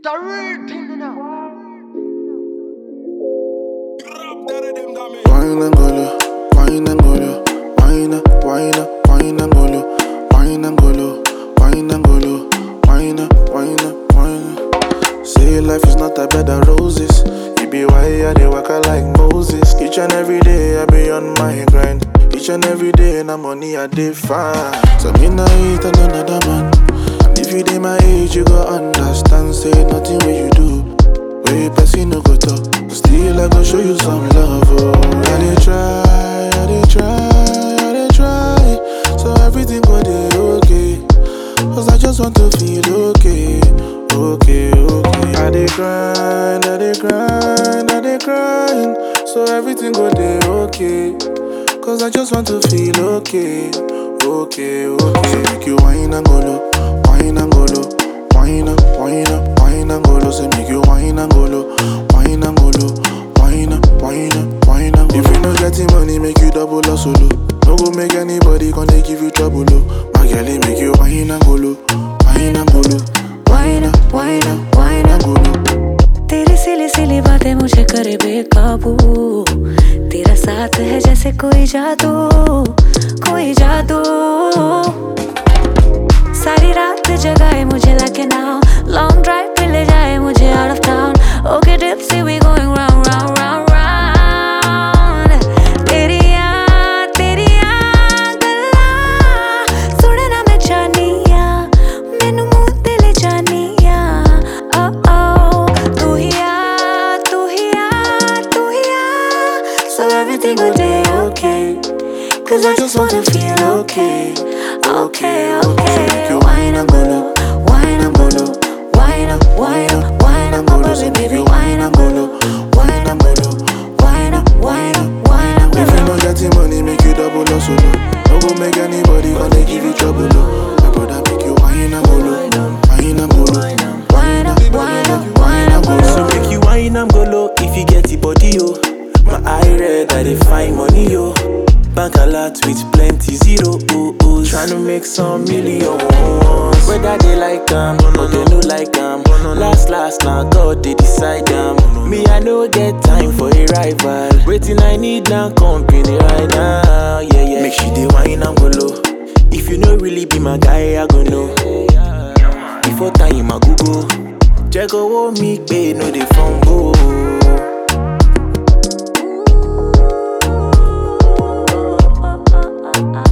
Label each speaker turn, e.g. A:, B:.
A: Wine and golo, wine and golo, wine, wine, wine and golo, wine and golo, wine and golo, wine, wine, wine. Say life is not a bed of roses. You be why I dey waka like Moses. Each and every day I be on my grind. Each and every day na money I dey find. So me nah hate on another man. And if you dey my age, you go understand. Say nothing what you do. Way person no go talk. Still I go show you some love. Oh, I dey try, I dey try, I dey try. So everything go dey okay. Cause I just want to feel okay, okay, okay. I dey grind, I dey grind, I dey grind. So everything go dey okay. Cause I just want to feel okay, okay, okay. So make you wine and go low, wine and go low, wine, wine, wine and go low. So make you wine and go low, wine and go low, wine, wine, wine and go low. If you no getting money, make you double or solo. No go make anybody gonna give you trouble, oh. My girl, it make you wine and go low, wine and go low,
B: Wine up, wine up, wine
A: and
B: up.
A: go low.
B: तेरी सिली सिली बातें मुझे करे बेकाबू तेरा साथ है जैसे कोई जादू कोई जादू सारी रात जगाए मुझे लगे नाउ लॉन्ग ड्राइव पे ले जाए मुझे आउट ऑफ टाउन ओके डिप्सी we going round round round round तेरी याद तेरी याद गल्ला सुने ना मैं जानिया मैनू मुंह ते ले जानिया ओ ओ तू ही आ तू ही आ तू ही आ so everything will be okay cause I just wanna feel okay okay okay
A: Make you wine and go low,
B: wine and go low wine up wine up wine up my baby baby wine and go low wine up go low wine up wine up wine up
A: If you no getting money, make you double or solo. No go make anybody gonna give you trouble, oh. My brother make you wine and go low, wine and go low.
B: wine up wine up wine up go
C: So
B: low
C: make you wine am go low if you get the body yo. My eye red, I dey find money yo. Bank a lot with plenty zero oh oh. Tryna make some millions. Whether they like am or they no like am. Last last now God they decide am. Me I no get time for a rival. Waiting I need now company right now. Yeah yeah. Make she dey wine am go low. If you no really be my guy, I go know. Before time I go go. Check owó mi pé no dey fumble.
B: ah, ah, ah.